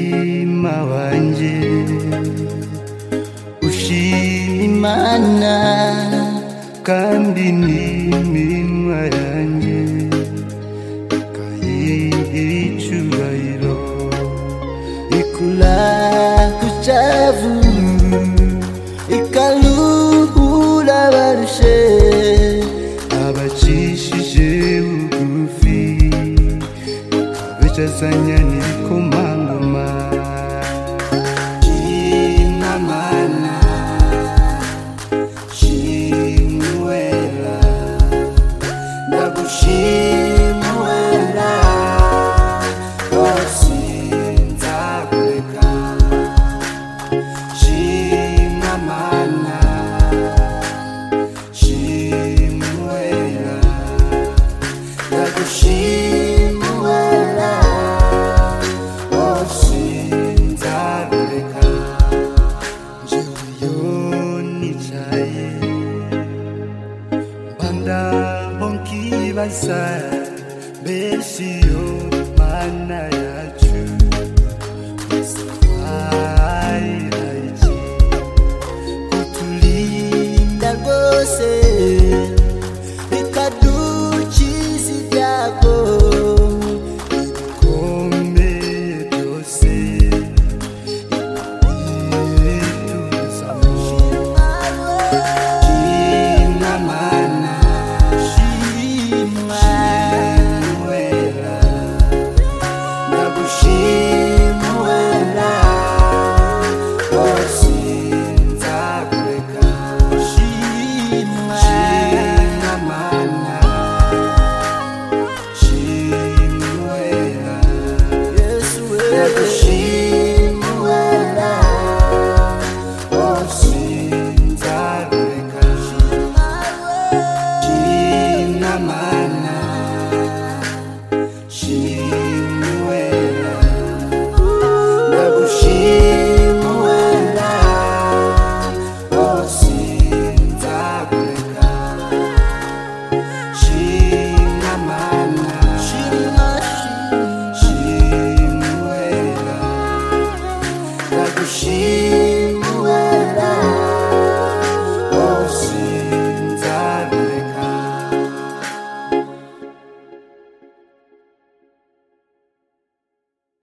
mutima wanjye ushima imana kandi n'iminwa yanjye ikayiha icyubahiro ikura ku cyavu ikaruhura abarushe abacishije bugufi ikabicazanya n'ibikomangoma shima mana shima uwera ndagushima uwera wose nzakureka shima mana shima uwera ndagushima uwera wose nzakureka njyeweyo nicaye mbanda mbo nkibaza mbese iyo mana yacu isafayira iki kuturinda rwose bikadukiza ibyago ibikomeye byose bituzamo Shima mana, shima wera, ndagushima wera, wose nzakureka. Shima mana, shima wera, Yesu wera.